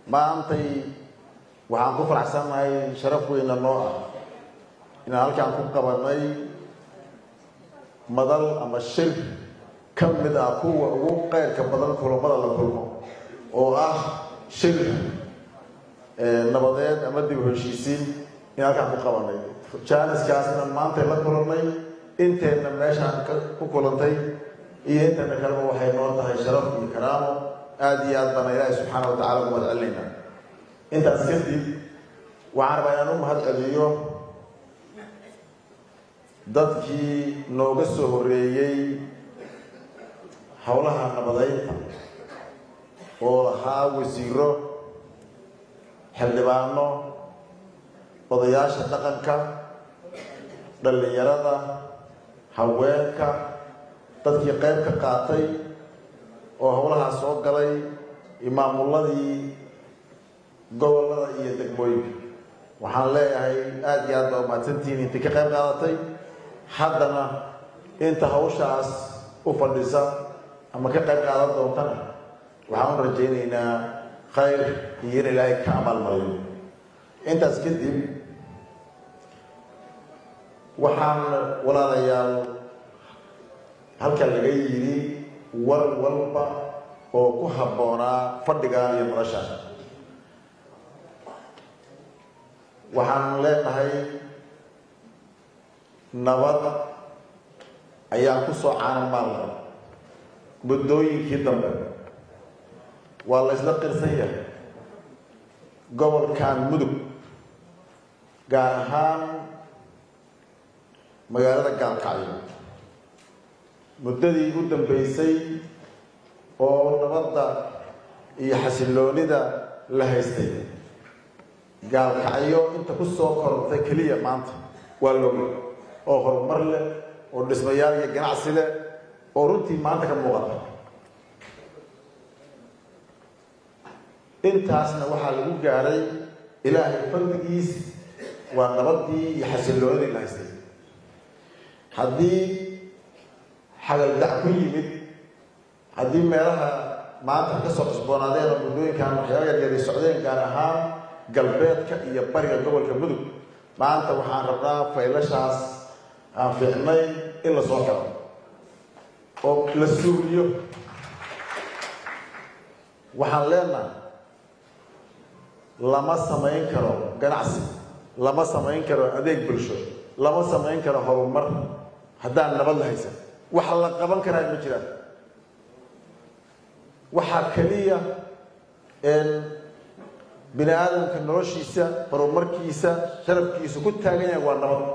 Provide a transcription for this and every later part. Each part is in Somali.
maantay waxaan ku faraxsannahay sharaf weyna noo ah inaan halkaan ku qabanay madal ama shir ka mid ah kuwa ugu qeyrka badan kulamada la kulmo oo ah shir nabadeed ama dib u heshiisiin in halkaan ku qabanay jaaniskaasna maantay la kulannay inteenna meeshaan ku kulantay iyo inteena kaleba waxay noo tahay sharaf iyo karaamo aada iyo aad baana ilaahi subxaana wa tacala umahad celinaynaa intaas kadib waxaan rabaa inaan u mahad celiyo dadkii nooga soo horeeyey howlaha nabadeynta oo lahaa wasiiro xildhibaano odayaasha dhaqanka dhallinyarada haweenka dadkii qayb ka qaatay oo howlahaa soo galay imaamuladii gobollada iyo degmooyinka waxaan leeyahay aada iyo aad baa umahadsantihiin intii ka qayb qaadatay haddana inta hawshaas u fadhisa ama ka qayb qaadan doontana waxaan u rajaynaynaa khayr iyo in ilaahay ka amaalmariyo intaas kadib waxaan walaalayaal halkan laga yidhi war walba oo ku habboonaa fadhigan iyo noloshaan waxaan leenahay nabad ayaan ku soo caanamaalnay muddooyinkii dambe waa la ysla qirsan yahay gobolkan mudug gaar ahaan magaalada gaalkacyo muddadii u dambeysay oo nabadda iyo xasilloonida la haystay gaalkacyo inta ku soo korortay keliya maanta waa looga oo horumar leh oo dhismayaal iyo ganacsi leh oo runtii maanta ka muuqata intaasna waxaa lagu gaadhay ilaahay fadligiis waa nabaddii iyo xasilloonidii la haystay haddii xagaldac ku yimid haddii meelaha maanta ka soo cusboonaadeen oo muddooyinkan waxyaaba yaryari socdeen gaar ahaan galbeedka iyo bariga gobolka mudug maanta waxaan rabnaa faylashaas aan fiicnay in la soo galo oo la suuliyo waxaan leenahay lama samayn karo ganacsi lama samayn karo adeeg bulsho lama samayn karo horumar haddaan nabad la haysan wax la qaban karaa ma jiraan waxaa keliya bini aadamka noloshiisa horumarkiisa sharafkiisa ku taagan yahay waa nabad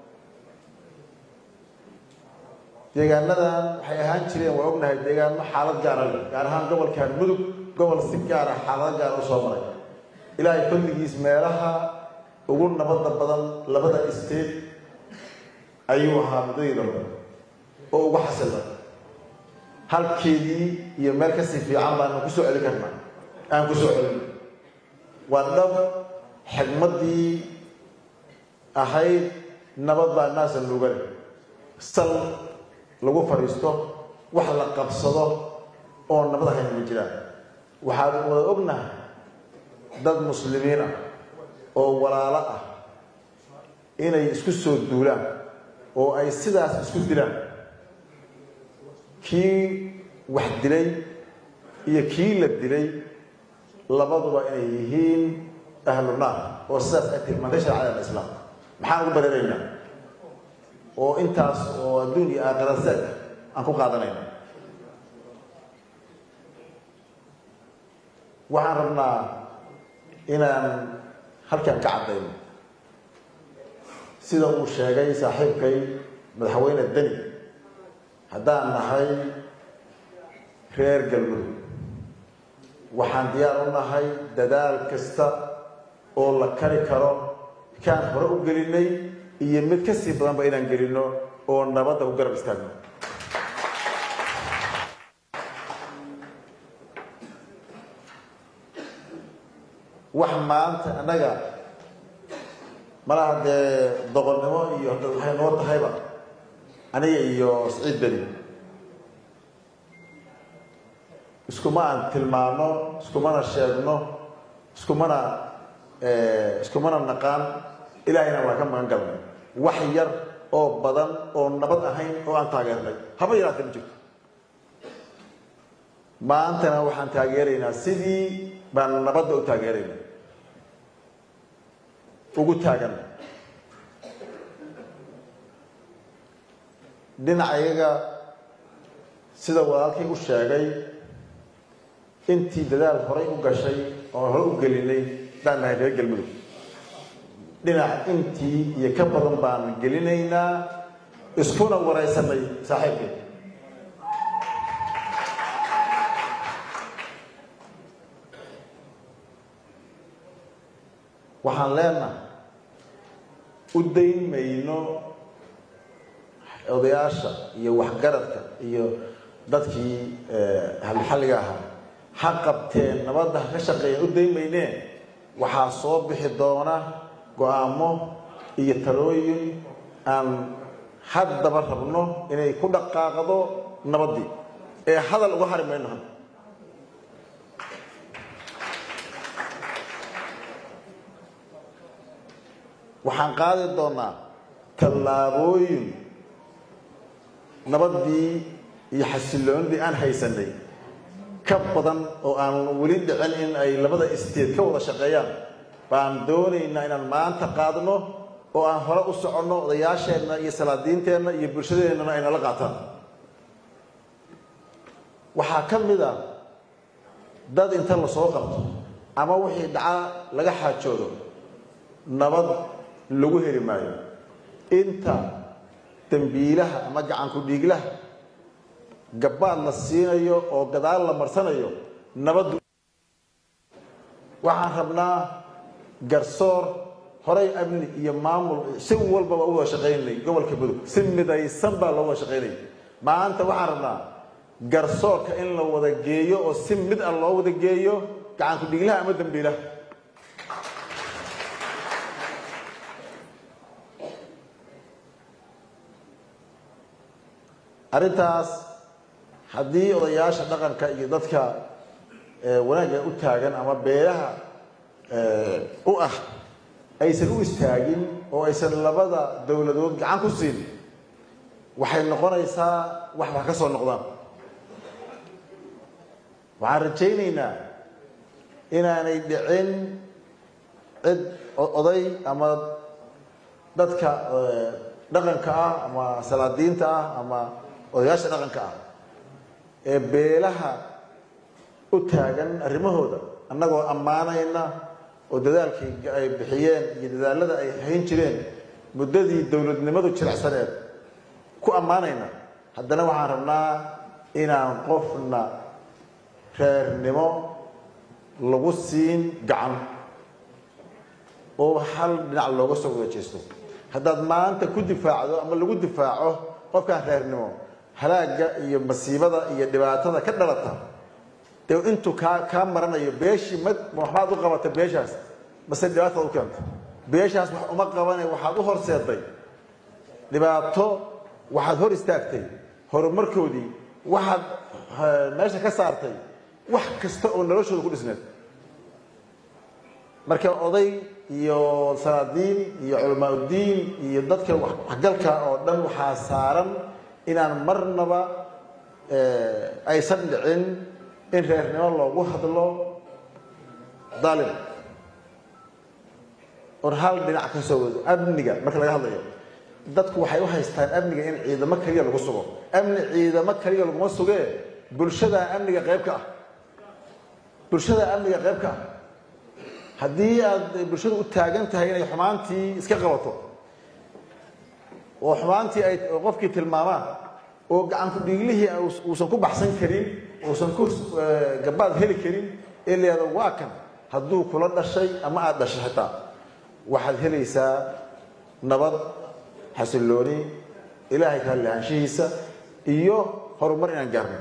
deegaanadan waxay ahaan jireen waa ognahay deegaano xaalad gaara leh gaar ahaan gobolkan mudug gobol si gaara xaalado gaara usoo maray ilaahay fadligiis meelaha ugu nabadda badan labada state ayuu ahaa muddadii dambe oo ugu xasila halkeedii iyo meel kasii fiican baanu ku soo celi karnaa aan ku soo celin waa dhab xigmaddii ahayd nabad baa naasan luga leh sal lagu fadhiisto wax la qabsado oo nabad ahayn ma jiraan waxaad wada ognahay dad muslimiin ah oo walaalo ah inay isku soo duulaan oo ay sidaas isku dilaan kii wax dilay iyo kii la dilay labaduba inay yihiin ahlu naar oo sidaas ay tilmaantay sharcada alislaam maxaan ugu bareeraynaa oo intaas oo adduun iyo aakhira seeg aan ku qaadanayna waxaan rabnaa inaan halkan ka caddayno sida uu sheegay saaxiibkay madaxweyne deni haddaan nahay reer galmudug waxaan diyaar u nahay dadaal kasta oo la kari karo kaan hore u gelinay iyo mid ka sii badanba inaan gelino oo nabadda ku garab istaagno wax maanta annaga malaha dee doqonnimo iyo hadda waxay noo tahayba aniga iyo siciid beni iskuma aan tilmaano iskumana sheegno iskumana iskumana naqaan ilaahayna waa ka magan galnay wax yar oo badan oo nabad ahayn oo aan taageernay haba yaraatee ma jirto maantana waxaan taageeraynaa sidii baan nabadda u taageeraynaa ugu taagan dhinacayaga sida walaalkay u sheegay intii dadaal horay u gashay oo hore u gelinay baan nahay reer galmudug dhinac intii iyo ka badan baan gelinaynaa iskuna waraysanay saaxiibkay waxaan leenahay u dayn mayno odayaasha iyo waxgaradka iyo dadkii halxalliga ahaa ha qabteen nabadda ha ka shaqeeyeen u dayn maynee waxaa soo bixi doona go-aamo iyo talooyin aan haddaba rabno inay ku dhaqaaqdo nabaddii ee hadal uga hari mayno hadda waxaan qaadi doonaa tallaabooyin nabaddii iyo xasilloonidii aan haysanay ka badan oo aan weli dhicin in ay labada isteed ka wada shaqeeyaan baan doonaynaa inaan maanta qaadno oo aan hore u soconno odayaasheenna iyo salaadiinteenna iyo bulshadeennana ay nala qaataan waxaa ka mid a dad inta lasoo qabto ama wixii dhacaa laga xaajoodo nabad lagu heli maayo inta dambiilaha ama gacanku dhiiglaha gabbaad la siinayo oo gadaal la marsanayo nabaddu waxaan rabnaa garsoor horay amni iyo maamul si walbaba u wada shaqaynay gobolka mudug si midaysan baa loo wada shaqaynay maanta waxaan rabnaa garsoorka in la wada geeyo oo si mid ah loo wada geeyo gacanku dhiiglaha ama dambiilaha arrintaas haddii odayaasha dhaqanka iyo dadka wanaagga u taagan ama beelaha u ah aysan u istaagin oo aysan labada dowladood gacan ku siin waxay noqonaysaa wax wax ka soo noqdaan waxaan rajaynaynaa inaanay dhicin cid oday ama dadka dhaqanka ah ama salaadiinta ah ama odayaasha dhaqanka ah ee beelaha u taagan arrimahooda annagoo ammaanayna oo dadaalkii ay bixiyeen iyo dadaalada ay hayn jireen muddadii dowladnimadu jiracsaneed ku ammaanayna haddana waxaan rabnaa inaan qofna reernimo lagu siin gacan oo hal dhinac looga soo wada jeesto haddaad maanta ku difaacdo ama lagu difaaco qofkaan reernimo halaagga iyo masiibada iyo dhibaatada ka dhalata dee intuu kaa kaa maranayo beeshii ma waxbaad u qabata beeshaas mase dhibaataad u keento beeshaas wax uma qabane waxaad u horseeday dhibaato waxaad hor istaagtay horumarkoodii waxaad meesha ka saartay wax kasta oo noloshooda ku dhisneed marka oday iyo salaadiin iyo culamaauddiin iyo dadka waxgalka oo dhan waxaa saaran inaan marnaba aysan dhicin in reernimo loogu hadlo dalim or hal dhinac ka soo wado amniga marka laga hadlayo dadku waxay u haystaan amniga in ciidamo kaliya lagu sugo amni ciidamo kaliya laguma sugee bulshadaa amniga qayb ka ah bulshadaa amniga qayb ka ah haddii aad bulshadu u taagan tahay inay xumaantii iska qabato oo xumaantii ay qofkii tilmaamaan oo gacanku dhiiglihii uusan ku baxsan karin uusan ku gabaad heli karin ee leeda waa kan hadduu kula dhashay ama aada dhashay xitaa waxaad helaysaa nabad xasillooni ilaahay ka lahaanshihiisa iyo horumar inaan gaarno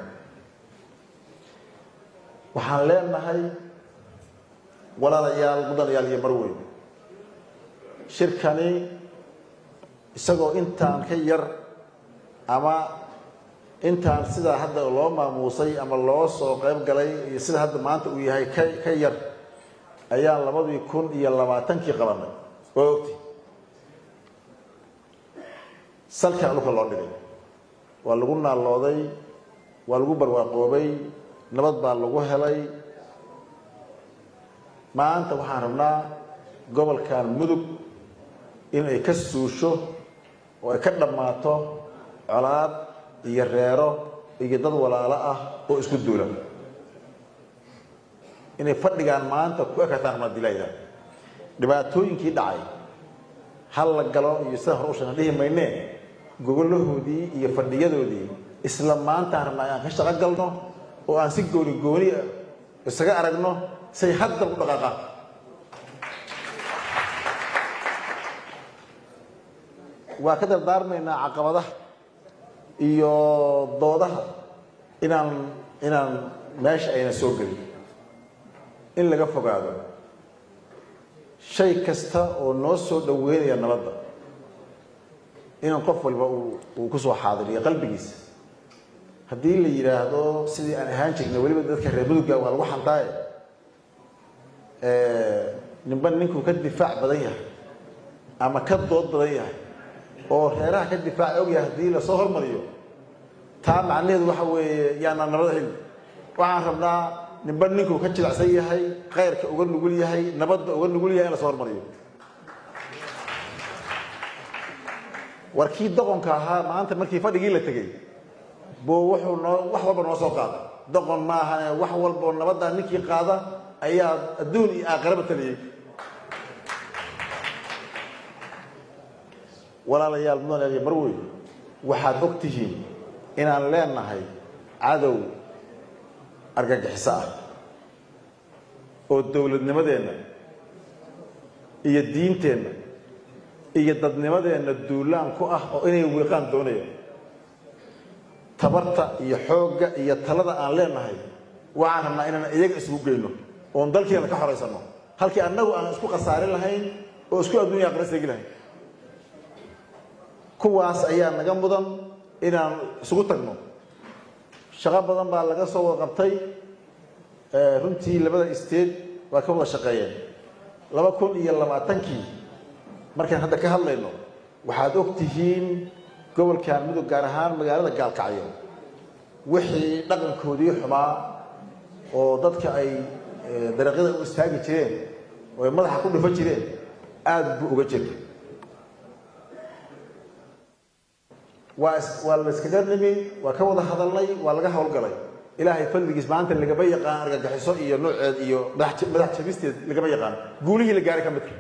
waxaan leenahay walaalayaal mudanayaal iyo marweyn shirkani isagoo intaan ka yar ama intaan sidaa hadda loo maamuusay ama loo soo qayb galay iyo sida hadda maanta uu yahay ka ka yar ayaan labadii kun iyo labaatankii qabanay waa ogti salkaa dhulka loo dhigay waa lagu naallooday waa lagu barwaaqoobay nabad baa lagu helay maanta waxaan rabnaa gobolkan mudug in ay ka suusho oo ay ka dhammaato colaad iyo reero iyo dad walaalo ah oo isku duula inay fadhigaan maanta ku ekataan rabnaa dilayda dhibaatooyinkii dhacay hal la galo iyo sida hore u sheegan dhihi maynee gogolahoodii iyo fadhiyadoodii isla maantaan rabnaa inaan ka shaqo galno oo aan si gooni gooni ah isaga aragno say haddal u dhaqaaqaan waa ka dardaarmaynaa caqabadaha iyo doodaha inaan inaan meesha ayna soo gelin in laga fogaado shay kasta oo noo soo dhaweynaya nabadda in qof walba uu ku soo xaadiriyo qalbigiisa haddii la yidhaahdo sidii aan ahaan jirnay weliba dadka reer mudugga waa lagu xantaaye ninba ninkuu ka difaac badan yahay ama ka dood badan yahay oo reeraha ka difaaca ogyahay haddii lasoo hormariyo taa macnaheedu waxa weeye yaanaa nabad helin waxaan rabnaa ninba ninkuu ka jilicsan yahay khayrka uga nugul yahay nabadda uga nugul yahay in lasoo hormariyo war kii doqonka ahaa maanta markii fadhigii la tegey buu wuxuu noo wax walba noo soo qaada doqon maahane wax walboo nabadda ninkii qaada ayaa adduun iyo aakhiraba taliyey walaalayaal mudan marwey waxaad og tihiin inaan leenahay cadow argagixiso ah oo dowladnimadeenna iyo diinteenna iyo dadnimadeenna duulaan ku ah oo inay wiiqaan doonayaan tabarta iyo xoogga iyo talada aan leenahay waxaan rabnaa inaan iyaga isugu geyno oon dalkeena ka xoraysano halkii annagu aan isku khasaarin lahayn oo isku adduunya aqra seegi lahayn kuwaas ayaa naga mudan inaan isugu tagno shaqo badan baa laga soo wada qabtay runtii labada state waa ka wada shaqeeyeen laba kun iyo labaatankii markaan hadda ka hadlayno waxaad og tihiin gobolkan mudug gaar ahaan magaalada gaalkacyo wixii dhaqankoodii xumaa oo dadka ay dariiqyada u istaagi jireen oo ay madaxa ku dhufan jireen aada buu uga jirtay waa waa la iskaga nimi waa ka wada hadalnay waa laga howlgalay ilaahay fadligiis maanta lagama yaqaan argagixiso iyo nooceed iyo madax jabisteed lagama yaqaan guulihii la gaaray ka midka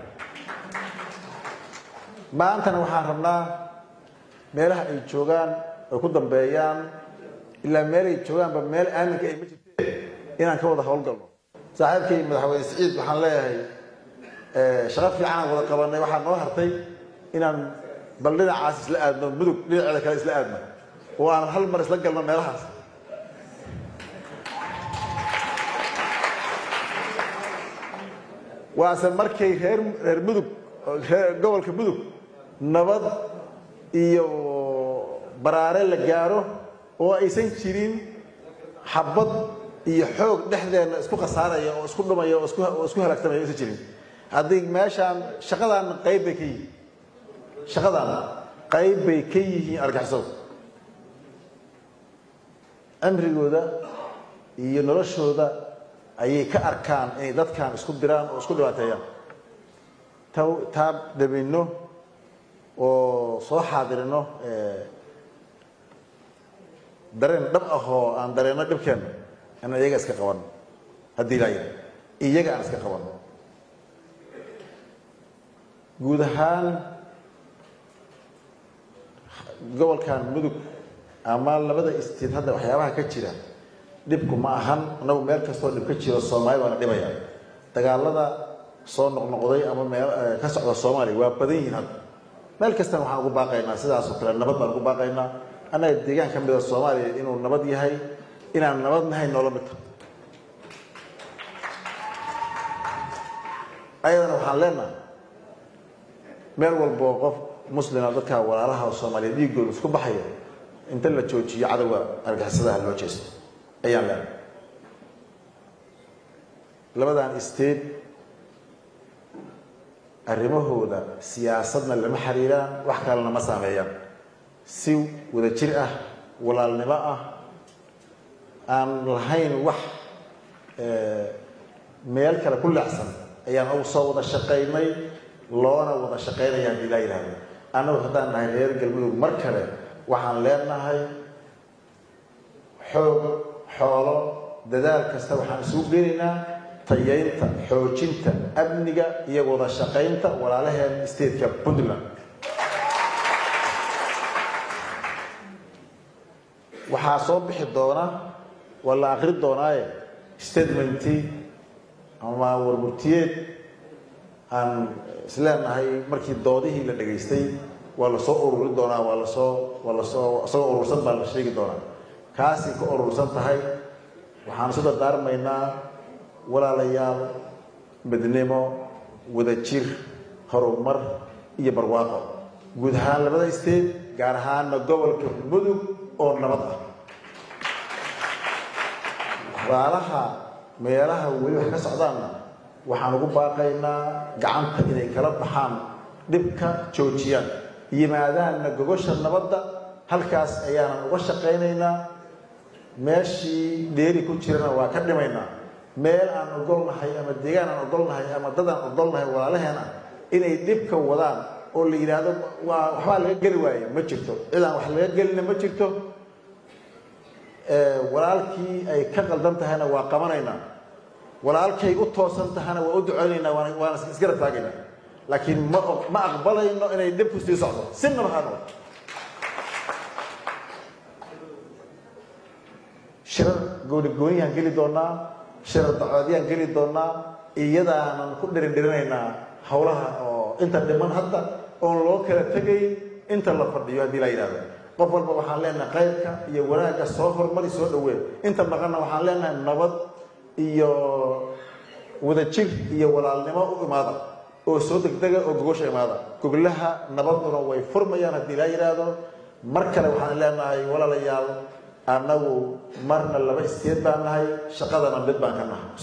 maantana waxaan rabnaa meelaha ay joogaan ay ku dambeeyaan ilaa meelay joogaanba meel aaminka ay ma jirteen inaan ka wada howlgalno saaxiibkay madaxweyne siciid waxaan leeyahay shaqo fiicanaan wada qabanay waxaa noo hartay inaan bal dhinacaas isla aadno mudug dhinaceeda kale isla aadno oo aan hal mar isla galno meelahaas waase markay reer reer mudug reer gobolka mudug nabad iyo baraare la gaaro oo aysan jirin xabad iyo xoog dhexdeenna isku khasaaraya oo isku dhumaya oo oo isku halaagsamaya aysan jirin haddii meeshaan shaqadaan qayb bay ka yihiin shaqadaan qayb bay ka yihiin argixisadu cimrigooda iyo noloshooda ayay ka arkaan inay dadkan isku diraan oo isku dhibaateeyaan ta taa dabinno oo soo xaadirino dareen dhab ahoo aan dareenno dhibkeenna inaan iyaga iska qabanno haddii laa yidhi iyaga aan iska qabanno guud ahaan gobolkan mudug ama labada istiid hadda waxyaabaha ka jira dhibku ma ahan annagu meel kastoo dhib ka jiro soomaalida waana dhibaya dagaalada soo noqnoqday ama meel ka socda soomaaliya waa badan yihiin hadda meel kastana waxaan ugu baaqaynaa sidaasoo kale nabad baan ugu baaqaynaa annaga deegaan ka mida soomaaliya inuu nabad yahay inaan nabad nahay noola midta ayadana waxaan leenahay meel walboo qof muslima dadka walaalaha soomaaliya dhiigooda isku baxaya inta la joojiyo cadowga argixisadaha loo jeesto ayaan leenahay labadan state arrimahooda siyaasadna lama xiriiraan wax kalena ma saameeyaan si wadajir ah walaalnimo ah aan lahayn wax meel kale ku leecsan ayaan ugu soo wada shaqaynay loona wada shaqaynaya haddii laa yidhaahdo annagu haddaan nahay reer galmudug mar kale waxaan leenahay xoog xoolo dadaal kasta waxaan isugu geenaynaa tayaynta xoojinta amniga iyo wada shaqaynta walaalaheen stateka puntland waxaa soo bixi doona waa la akri doonaaye statementi ama warmurtiyeed aan isleenahay markii doodihii la dhegaystay waa lasoo ururi doonaa waa lasoo waa lasoo isagoo urursan baa la sheegi doonaa kaasay ka urursan tahay waxaan isu dardaarmaynaa walaalayaal midnimo wadajir horumar iyo barwaaqo guud ahaan labada state gaar ahaana gobolka mudug oo nabad ah walaalaha meelaha weli wax ka socdaanna waxaan ugu baaqaynaa gacanta inay kala baxaan dhibka joojiyaan yimaadaanna gogosha nabadda halkaas ayaanan uga shaqaynaynaa meeshii dheeri ku jirana waa ka dhimaynaa meel aan ogolnahay ama deegaan aan ogolnahay ama dad aan ogolnahay walaalaheena inay dhibka wadaan oo la yidhaahdo waa waxbaa laga geli waaye ma jirto cid aan wax laga gelina ma jirto walaalkii ay ka qaldan tahayna waa qabanaynaa walaalkay u toosan tahana waa u duceynaynaa waan waana isgarab taagaynaa laakiin ma ma aqbalayno inay dhibku sii socdo sinaba ha noqdo shirar gooni gooniyaan geli doonaa shirar dacoodiyaan geli doonaa iyadaanan ku dhirindhirinaynaa howlaha oo inta dhiman hadda oon loo kala tegay inta la fadhiyo haddii la yidhahdo qof walba waxaan leenahay qaybka iyo wanaagga soo hormari soo dhaween inta maqanna waxaan leenahay nabad iyo wadajir iyo walaalnimo u imaada oo soo degdega oo gogosha imaada goglaha nabaduna way furmayaan haddii la yidhaahdo mar kale waxaan leenahay walaalayaal annagu marna laba isteed baan nahay shaqadana mid baan ka nahay